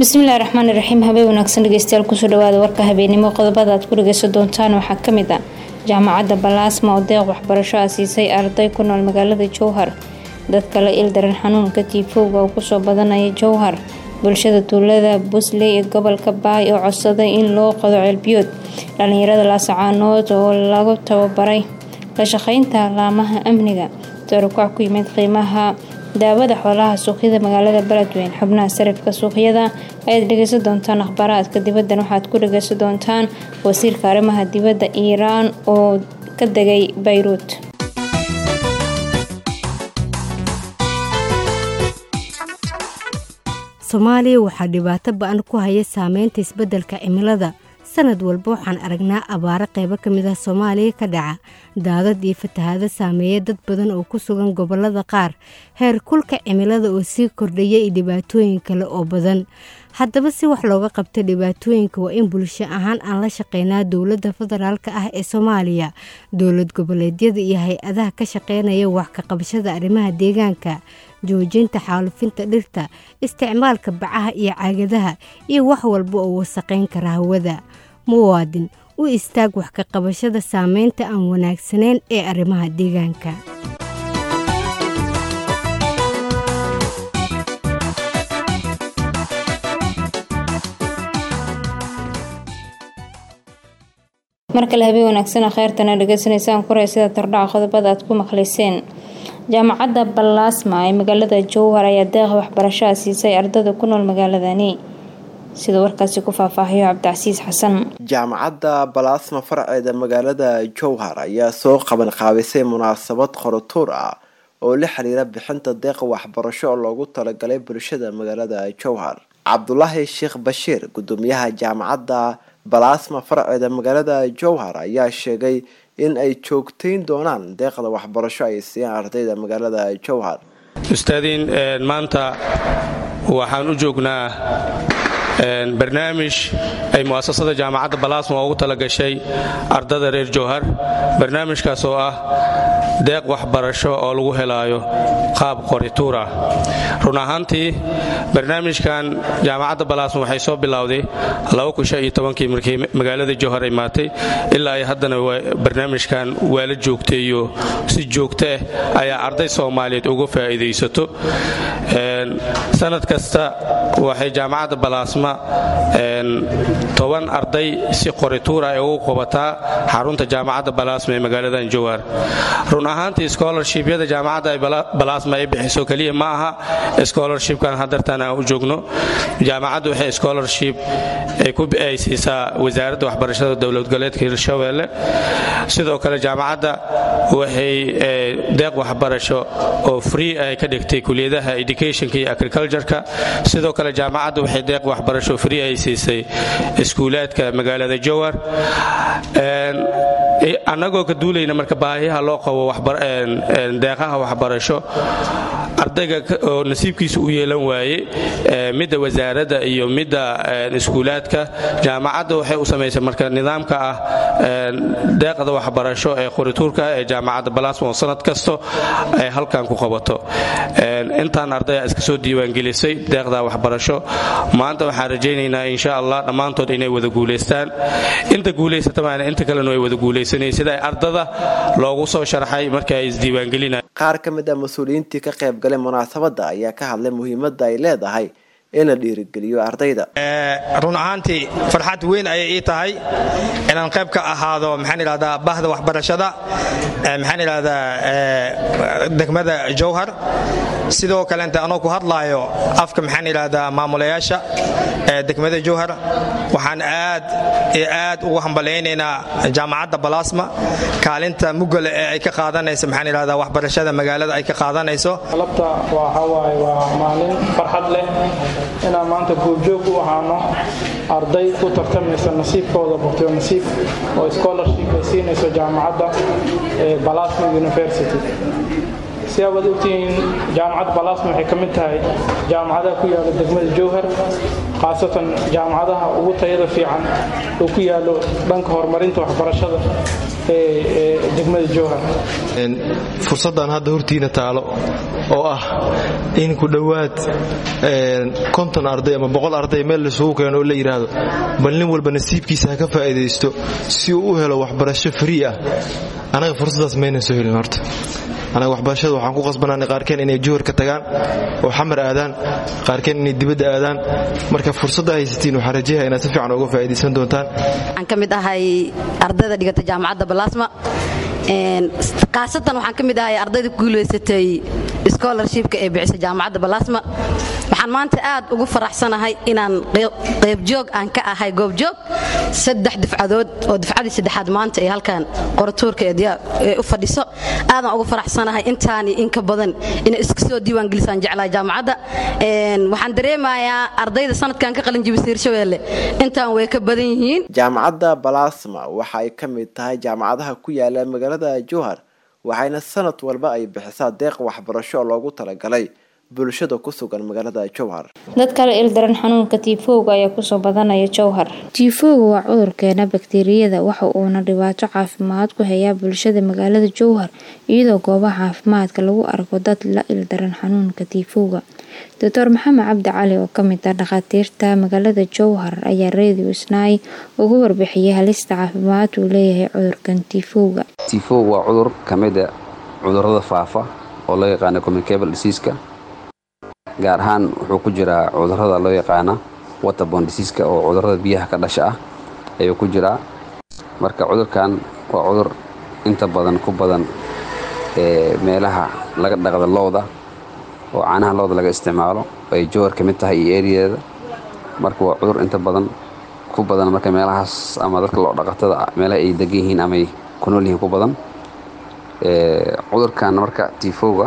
bismillahi raxmaani raxiim habeen wanaagsan dhegeystayaal kusoo dhawaada warka habeenimo qodobada aad ku dhageysan doontaan waxaa kamid ah jaamacadda balaasma oo deeq waxbarasho ah siisay arday ku nool magaalada jowhar dadka la ildaran xanuunka tiifowga oo kusoo badanaya jowhar bulshada tuulada busley ee gobolka baay oo codsaday in loo qodo ceelbiyood dhalinyarada laasacaanood oo lagu tababaray la shaqeynta laamaha amniga tarukac ku yimid qiimaha daawada xoolaha suuqyada magaalada beledweyn xubnaha sarifka suuqyada ayaad dhegeysan doontaan akhbaaraadka dibaddan waxaad ku dhageysan doontaan wasiirka arrimaha dibadda iiraan oo ka degay bayruut soomaaliya waxaa dhibaato ba-an ku haya saameynta isbeddelka cimilada sanad walba waxaan aragnaa abaaro qaybo ka mid ah soomaaliya ka dhaca daadad iyo fatahaado saameeya dad badan oo ku sugan gobollada qaar heer kulka cimilada oo sii kordhaya iyo dhibaatooyin kale oo badan haddaba si wax looga qabta dhibaatooyinka waa in bulsho ahaan aan la shaqeynaa dowladda federaalk ah ee soomaaliya dowlad goboleedyada iyo hay-adaha ka shaqeynaya wax ka qabashada arrimaha deegaanka joojinta xaalufinta dhirta isticmaalka bacaha iyo caagadaha iyo wax walba oo wasaqayn kara hawada muwaadin u istaag wax ka qabashada saameynta aan wanaagsanayn ee arrimaha deegaanka mar kale habeen wanaagsan kheyrtana dhegeysanaysaan kuray sida tardhaca qodobada aad ku maqlayseen jaamacadda balaasma ee magaalada jowhar ayaa deeqa waxbarashaha siisay ardada ku nool magaaladani sida warkaasi ku faahfaahiyo cabdicasiis xasan jaamacadda balaasma farceeda magaalada jowhar ayaa soo qaban qaabisay munaasabad qorotuur ah oo la xiriira bixinta deeqa waxbarasho oo loogu talagalay bulshada magaalada jowhar cabdulaahi sheekh bashiir gudoomiyaha jaamacadda balaasma farceeda magaalada jowhar ayaa sheegay in ay joogtayn doonaan deeqda waxbarasho ay siiyaan ardayda magaalada jowhar ustaadiin maanta waxaan u joognaa barnaamij ay mu'asasada jaamacadda balaasma ugu talagashay ardada reer jowhar barnaamijkaas oo ah deeq waxbarasho oo lagu helaayo qaab qorituur ah run ahaantii barnaamijkan jaamacadda balaasma waxay soo bilowday kii markii magaalada jowhar ay maatay ilaa ay haddana barnaamijkan waa la joogteeyo si joogto ah ayaa arday soomaaliyeed uga faa'iidaysato sanad kasta waxay jaamacadda balaasma toban arday si qorituur ay ugu qabataa xarunta jaamacadda balaasma ee magaaladan jowhar run ahaantii scholarshipyada jaamacadda balaasma ay bixiso keliya ma aha scholarshipkan hadartan aan u joogno jaamacaddu waxay scholarship ay siisaa wasaaradda waxbarashada dowlad goboleedka hirshabeelle sidoo kale jaamacadda waxay deeq waxbarasho oo free ay ka dhigtay kuliyadaha educationka iyo agricultureka sidoo kale jaamacadda waxay deeq waxbarasho free ay siisay iskuulaadka magaalada jowhar annagoo ka duulayna marka baahiyaha loo qabo deeqaha waxbarasho ardayga oo nasiibkiisa u yeelan waaye midda wasaaradda iyo midda iskuulaadka jaamacadda waxay u samaysay marka nidaamka ah deeqda waxbarasho ee qorituurka ee jaamacadda balaasma oo sanad kasto ay halkan ku qabato intaan ardaya iska soo diiwaangelisay deeqda waxbarasho maanta waxaan rajaynaynaa insha allah dhammaantood inay wada guulaystaan inta guulaysatamaana inta kalena way wada guulaysanay sida ardada loogu soo sharxay marka ay isdiiwaangelinay qaar ka mid a mas-uuliyiintii ka qaybgalay munaasabadda ayaa ka hadlay muhiimadda ay leedahay in la dhiirigeliyo ardayda run ahaantii farxad weyn ayay ii tahay inaan qayb ka ahaado maxaan idhahdaa bahda waxbarashada maxaan idhahdaa degmada jowhar sidoo kaleente anoo ku hadlaayo afka maxaan idhahdaa maamulayaasha degmada jowhar waxaan aad iyo aad ugu hambalaynaynaa jaamacadda balaasma kaalinta mugale ee ay ka qaadanayso maxaan idhahdaa waxbarashada magaalada ay ka qaadanayso alabta waxawaaye waa maalin farxad leh inaan maanta goobjoog u ahaano arday ku tartamaysa nasiibkooda bogtayo nasiib oo scholarship ay siinayso jaamacadda balasma university si abaad ogtihiin jaamacadda balasma waxay ka mid tahay jaamacadaha ku yaala degmada jowhar khaasatan jaamacadaha ugu tayada fiican oo ku yaalo dhanka horumarinta waxbarashada ee degmada jowhar fursaddan hadda hortiina taalo oo ah in ku dhowaad konton arday ama boqol arday meel laisugu keeno oo la yidhaahdo bal nin walba nasiibkiisa ha ka faa'iidaysto si uu u helo waxbarasho frii ah anaga fursaddaas maynan soo helin horta anaga waxbarashada waxaan ku qasbanaanay qaarkeen inay juhar ka tagaan oo xamar aadaan qaarkeen inay dibadda aadaan marka fursadda haysatiin waxaan rajayaha inaad si fiican uga faa'iidaysan doontaan waxaan ka mid ahay ardayda dhigata jaamacadda balaasma khaasatan waxaan ka mid ahay ardayda ku guulaysatay scholarshipka ee bixisa jaamacadda balaasma waxaan maanta aad ugu faraxsanahay inaan qaybjoog aan ka ahay goobjoog saddex difcadood oo difcadii saddexaad maanta ee halkan qoratuurka ee u fadhiso aadaan ugu faraxsanahay intaani in ka badan inay isku soo diiwaan gelisaan jeclahay jaamacadda waxaan dareemayaa ardayda sanadkan ka qalin jibisay hirshabeelle intaan way ka badan yihiin jaamacadda balaasma waxa ay ka mid tahay jaamacadaha ku yaala magaalada jowhar waxayna sanad walba ay bixisaa deeq waxbarasho oo loogu talagalay bulshada ku sugan magaalada jowhar dad kale ildaran xanuunka tiifowga ayaa kusoo badanaya jowhar tiifowga waa cudur keena bakteeriyada waxa uuna dhibaato caafimaad ku hayaa bulshada magaalada jowhar iyadoo goobaha caafimaadka lagu arko dad la ildaran xanuunka tiifowga doctor maxamed cabdi cali oo kamid ah dhakhaatiirta magaalada jowhar ayaa radio snaai ugu warbixiyay halista caafimaad uu leeyahay cudurkan tiifowga tiifow waa cudur ka mida cudurada faafa oo loo yaqaana communicable diseaska gaar ahaan wuxuu ku jiraa cudurada loo yaqaana waterbon diseaska oo cudurada biyaha ka dhasha ah ayuu ku jiraa marka cudurkan waa cudur inta badan ku badan ee meelaha laga dhaqda looda oo caanaha looda laga isticmaalo ay jowar ka mid tahay iyo eriyadeeda marka waa cudur inta badan ku badan marka meelahaas ama dadka loo dhaqatada meelaha ay degan yihiin amay ku nool yihiin ku badan cudurkan marka tifowga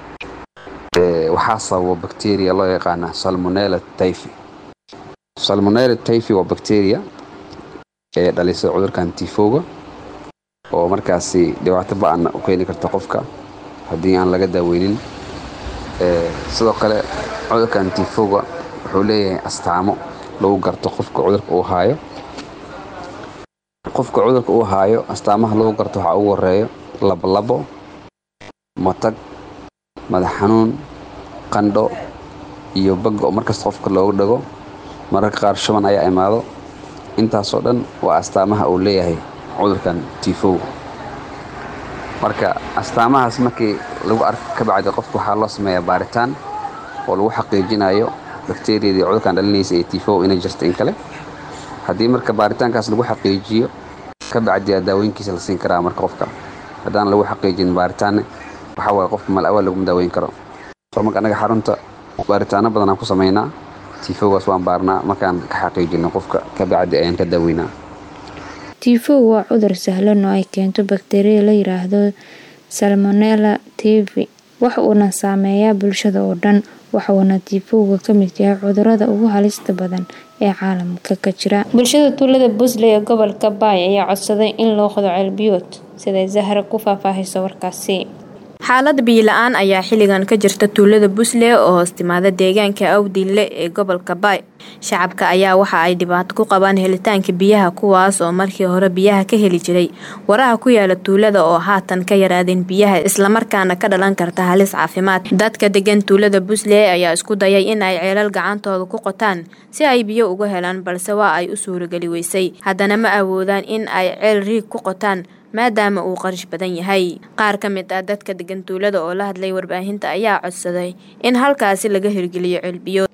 waxaa sababa bacteria loo yaqaana salmonella typhi salmonella typhi waa bacteria ee dhalisa cudurkan tifowga oo markaasi dhibaato ba-an u keeni karta qofka haddii aan laga daaweynin sidoo kale cudurkan tifowga wuxuu leeyahay astaamo lagu garto qofka cudurka uu haayo qofka cudurka uu haayo astaamaha lagu garto waxaa ugu horeeyo labolabo matag madax xanuun qandho iyo bagga oo markasta qofka loogu dhago mararka qaar shuban ayaa imaado intaasoo dhan waa astaamaha uu leeyahay cudurkan tifowga marka astaamahaas markii lagu arko ka bacdi qofka waxaa loo sameeyaa baaritaan oo lagu xaqiijinayo bakteriyadii cudurkan dhalinaysa ee tifow inay jirto in kale haddii marka baaritaankaas lagu xaqiijiyo ka bacdiyaa daawooyinkiisa la siin karaa marka qofka haddaan lagu xaqiijin baaritaanne waxaa waaye qofka mal awaal laguma daaweyn karo soo marka annaga xarunta baaritaano badan aan ku samaynaa tifowgaas waan baarnaa markaan ka xaqiijino qofka ka bacdi ayaan ka daaweynaa tifow waa cudur sahlan oo ay keento bakteriya la yiraahdo salmonella tivi waxa uuna saameeyaa bulshada oo dhan waxuuna tifowga ka mid yahay cudurada ugu halista badan ee caalamka ka jira bulshada tuulada busley ee gobolka baay ayaa codsaday in loo qodo ceelbiyood siday zahra ku faahfaahayso warkaasi xaalad biyo-la-aan ayaa xilligan ka jirta tuulada busle oo hoos timaada deegaanka awdille ee gobolka baay shacabka ayaa waxa ay dhibaato ku qabaan helitaanka biyaha kuwaas oo markii hore biyaha ka heli jiray waraha ku yaala tuulada oo haatan ka yaraadeen biyaha islamarkaana ka dhalan karta halis caafimaad dadka degan tuulada busle ayaa isku dayay in ay ceelal gacantooda ku qotaan si ay biyo uga helaan balse waa ay u suurageli weysay haddana ma awoodaan in ay ceel riig ku qotaan maadaama uu qarish badan yahay qaar ka mid ah dadka degan tuulada oo la hadlay warbaahinta ayaa codsaday in halkaasi laga hirgeliyo ceelbiyood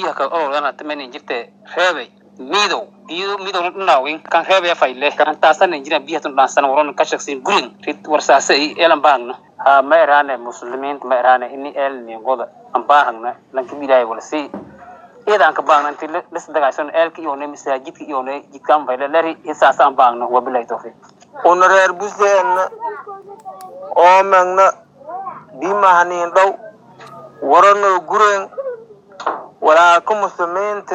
jirte reebay midow iyo midow dhinaawin kan reebaya fayle karantaasana jira biyatun dhaansan waron ka shaqsin gulin rid warsaasa i elan baagna ha ma eraane muslimiinta ma eraane ini el ningoda an baahagna lanka bilaay walsi iyada aan ka baagna inti lis dagaasano eelka iyone masaajidka iyone jidkaan fayle lari isaasa an baagna wabilahi tawfiiq una reer buseenna oo megna bimahanin dhow waranoo gureen walaaka muslimiinta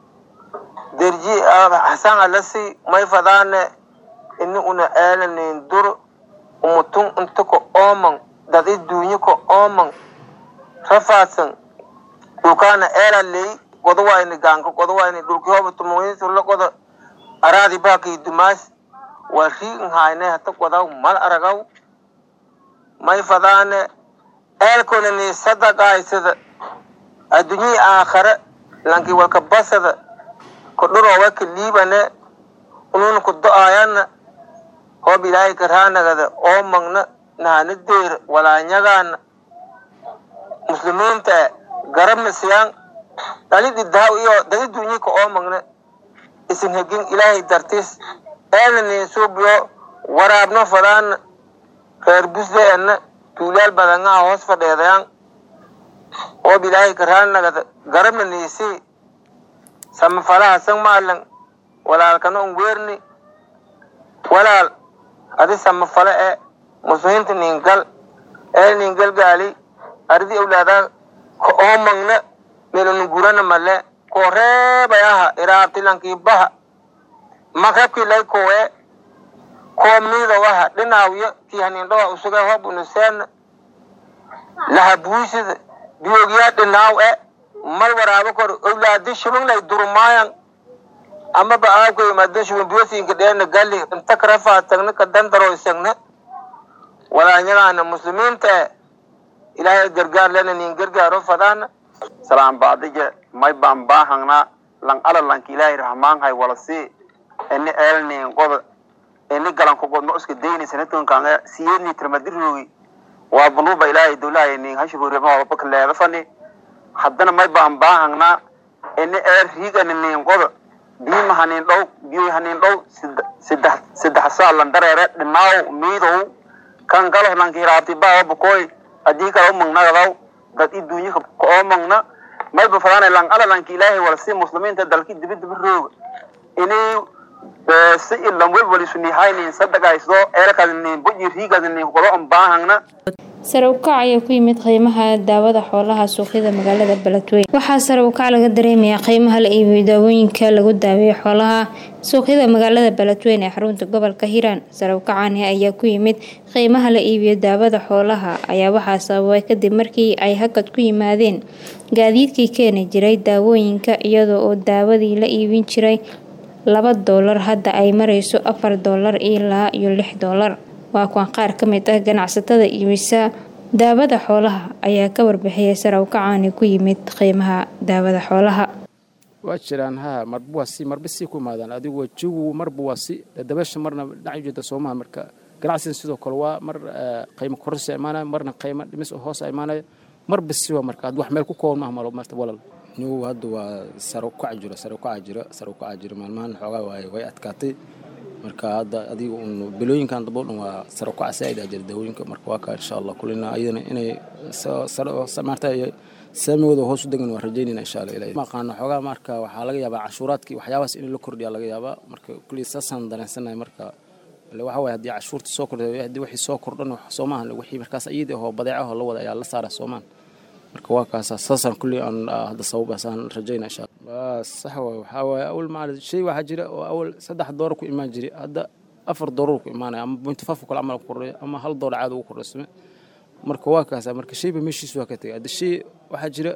derji xasan alasi may fadaane ini una eelanin dur umutun inta ko ooman dad i duunyi ko ooman rafaadsan dhulkaana eela ley godawayni gaanka godawayni dhulki hoba tumuinsulla goda araadi baakii dumaas waa riigin hayne hata godaw mal aragaw may fadaane eelkona ni sadaqaysada adduunyii aakhare lanki walka basada kodhuroowa ka liibane ununa ku do-ayana hoob ilaahay karaanagada oo magna nahana deer walaanyagaana muslimiinta garamasiyan dhalidi daaw iyo dadi dunyika oo magna isin hegin ilaahay dartis eena nin suubiyo waraabno fadaana reer busdeena tuulaal badangaha hoos fadheedayan oob ilaahay karaanagada garabna niisii samafalaha san maalan walaalkana un weerni walaal adi samafale e muslimiinta ningal ee ningal gaali ardi awlaadaa ka oo magna melonu gurana male koo reebayaha iraabtilankiibaha makrabkii lay kowe koo miidawaha dhinaawiyo kii hanindhowa usuga hob unuseena laha buusida biyoogyaa dhinaaw e mal waraabo kor awlaadi shubin lay durmaayan amaba aabkay maadin shubin biyosinka dheena gali inta karafaa tagna ka dandaroo isagna walaanyagaana muslimiinta e ilaahay gargaar lena nin gargaaro fadaana salaan baadija may baan baahangnaa lan ala lanki ilaahay rahmaanhay walasi ini eelnin qoda ini galanku godno iska dayni sanatonkaanga siyedni tirmadirogi waa banuuba ilaahay dowlahay nin hashuburema wabaka leedafani haddana may baan baahangnaa ini eel riigani nin qoda biima hanin dhow biyo hanin dhow saddex saddex saa lan dareere dhinaaw miidow kan galo lanki hiraabti baa bakoy haddii kale u magnagadaw dad i duunyaka oo magna mayba fadaana lan ala lanki ilaahay walasi muslimiinta dalki dibidaba rooga inay si ilan welwalisuniihaynin sadagaysdo eelkaasnin buji riigaasnin qodo on baahangna sare u kac ayaa ku yimid qiimaha daawada xoolaha suuqyada magaalada beledweyne waxaa sare u kac laga dareemayaa qiimaha la iibiyo daawooyinka lagu daaweeyo xoolaha suuqyada magaalada beledweyne ee xarunta gobolka hiiraan sare u kacani ayaa ku yimid qiimaha la iibiyo daawada xoolaha ayaa waxaa sababay kadib markii ay hakad ku yimaadeen gaadiidkii keeni jiray daawooyinka iyadoo oo daawadii la iibin jiray laba doolar hadda ay mareyso afar doolar ilaa iyo lix doolar waa kuwan qaar ka mid ah ganacsatada iibisa daawada xoolaha ayaa ka warbixiyay sare u kacaani ku yimid qiimaha daawada xoolaha waa jiraan ha marba waa si marba sii ku imaadaan adigu wajigu marba waa si dabasha marna dhinac jeeda soomaha marka ganacsigan sidoo kale waa mar qiimo kororsi imaanaya marna qiimo dhimis oo hoos imaanaya marba si waa marka wax meel ku kooban maaha malo marta walal nigu hadda waa sare u kac jiro sare u kaca jiro sare u kaca jiro maalmahan xoogaa waaye way adkaatay marka hadda adiga un bilooyinkan dabo dhan waa sare u kaca saaid aa jira daawooyinka marka waa kaa insha allah kulina ayadana inay maarta saamigooda hoos u degan waa rajaynayna insha allah ilahay maqaano xoogaa marka waxaa laga yaabaa cashuuraadkii waxyaabahaas in la kordhiya laga yaabaa marka kulli saasaan dareensanahay marka waxa waye haddii cashuurta soo kordhay haddii wixii soo kordhan soo maahan wixii markaas iyada oo badeecaho la wada ayaa la saara soomaan marka waa kaasa saasaan kulli aan hadda sababaasaan rajayna insha allah sax waay waxaa waaye awal macal shay waxaa jira oo awal saddex doolar ku imaan jiray hadda afar doolar ku imaanaya ama point five kale camal ku kordhay ama hal doolar caadi ugu kordhaysame marka waa kaasa marka shayba meeshiisu waa ka tegay hadda shay waxaa jira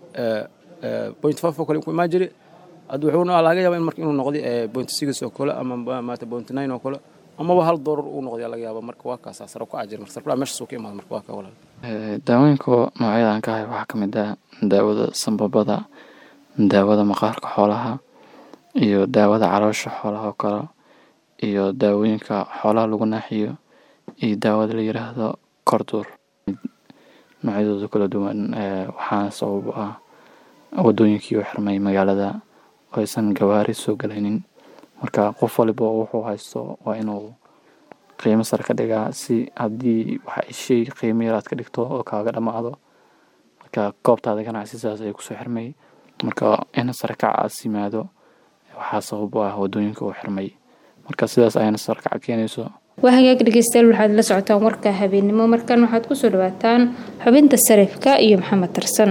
point five oo kale ku imaan jiray hadda wuxuuna laga yaabaa in marka inuu noqday point six oo kale ama maata point nine oo kale amaba hal doolar uu noqday laga yaaba marka waa kaasa sare ku ajir marka sarkula meesha soo ka imaada marka waa ka walaal daawooyinka noocyada aan ka hay waxaa kamid ah daawada sambabada daawada maqaarka xoolaha iyo daawada caloosha xoolaha oo kale iyo daawooyinka xoolaha lagu naaxiyo iyo daawada la yiraahdo korduur noocyadooda kala duwan waxaana sabab u ah wadooyinkii u xirmay magaalada oo aysan gawaari soo galaynin marka qof waliba wuxuu haysto waa inuu qiimo sare ka dhigaa si haddii waxa shay qiimo yaraad ka dhigto oo kaaga dhammaado marka goobtaada ganacsi sidaas ay kusoo xirmay marka in sare kacaas yimaado waxaa sabab u ah wadooyinka uu xirmay marka sidaas ayana sare kaca keenayso waa hagaag dhegeystayaal waxaad la socotaan warka habeenimo markan waxaad kusoo dhawaataan xubinta sarifka iyo maxamed tarsan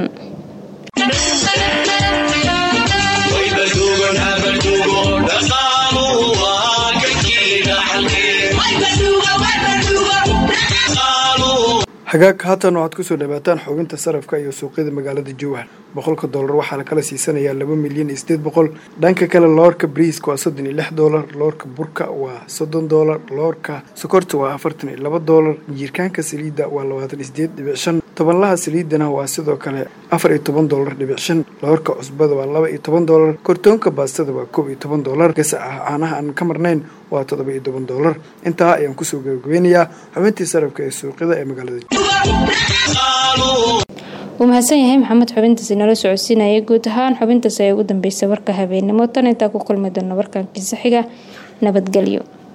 hagaag haatan waxaad kusoo dhawaataan xubinta sarafka iyo suuqyada magaalada jowhar boqolka doolar waxaa lakala siisanayaa laba milyan iyo sideed boqol dhanka kale loorka briiska waa soddon iyo lix doolar loorka burka waa soddon doolar loorka sokorta waa afartan iyo laba doolar jiirkaanka saliidda waa labaatan iyo sideed dhibic shan tobanlaha saliidana waa sidoo kale afar iyo toban doolar dhibic shan loorka cusbada waa laba iyo toban doolar kortoonka baastada waa koob iyo toban doolar gasaca caanaha aan ka marnayn waa toddoba iyo toban doolar intaa ayaan kusoo gabagabeynayaa xubintii sarafka ee suuqyada ee magaalada wuu mahadsan yahay maxamed xubintaasi nala socodsiinayay guud ahaan xubintaasi ay ugu dambeysay warka habeenimo tan intaa ku kulmi doona warkankiisa xiga nabadgelyo